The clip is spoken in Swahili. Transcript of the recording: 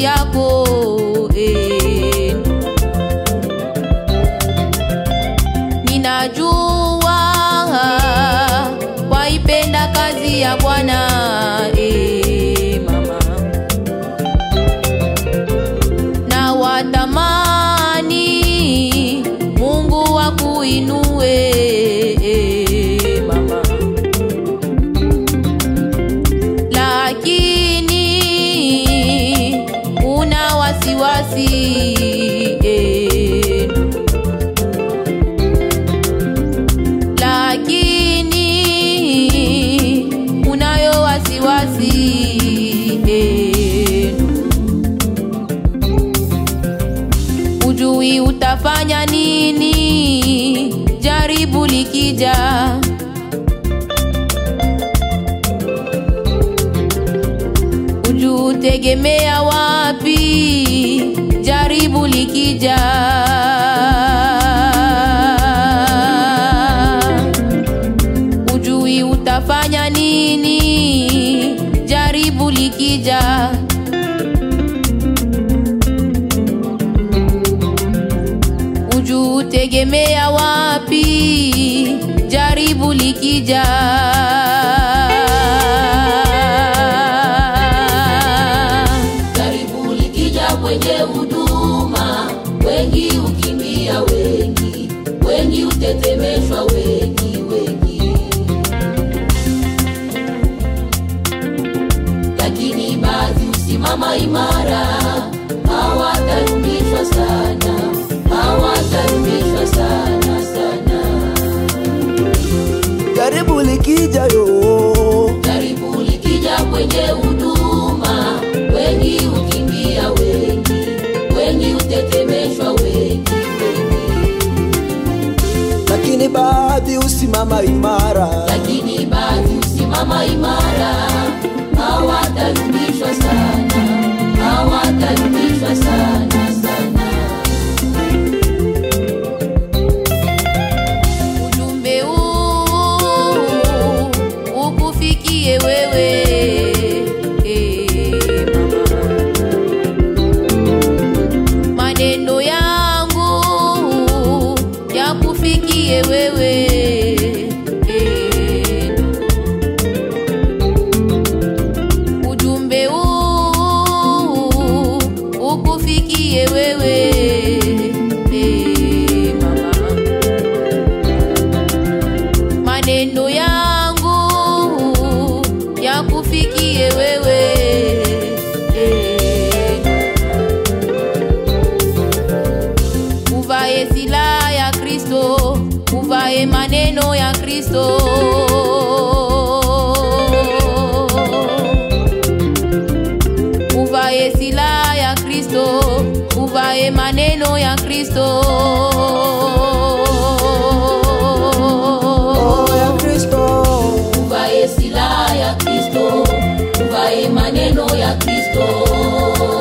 yako eh. Ninajua waipenda kazi ya Bwana eh, mama na watamani Mungu akuinue eh, mama lakini una wasiwasi eh, lakini unayo wasiwasi eh, ujui utafanya nini jaribu likija ujutegemea wapi jaribu likija ujui utafanya nini jaribu likija ujutegemea wapi jaribu likija Jaribu likija kwenye huduma, wengi ukimbia, wengi wengi utetemeshwa, wengi wengi, lakini baadhi usimama imara, hawatarudishwa sana, hawatarudishwa sana sana. jaribu likija yo Jaribu likija kwenye huduma, wengi ukimbia, wengi wengi utetemeshwa, wengi wengi, lakini baadhi usimama imara lakini baadhi usimama imara, hawatarudishwa sana, hawatarudishwa sana sana. ujumbe huu ukufikie wewe eh, mama. maneno yangu yakufikie wewe eh, ujumbe huu ukufikie wewe eh, mama maneno yangu yakufikie wewe eh. uvae silaha ya Kristo, uvae maneno ya Kristo. Uvae silaha ya Kristo, uvae maneno ya Kristo. oh, ya kristo Uvae silaha ya Kristo, uvae maneno ya Kristo.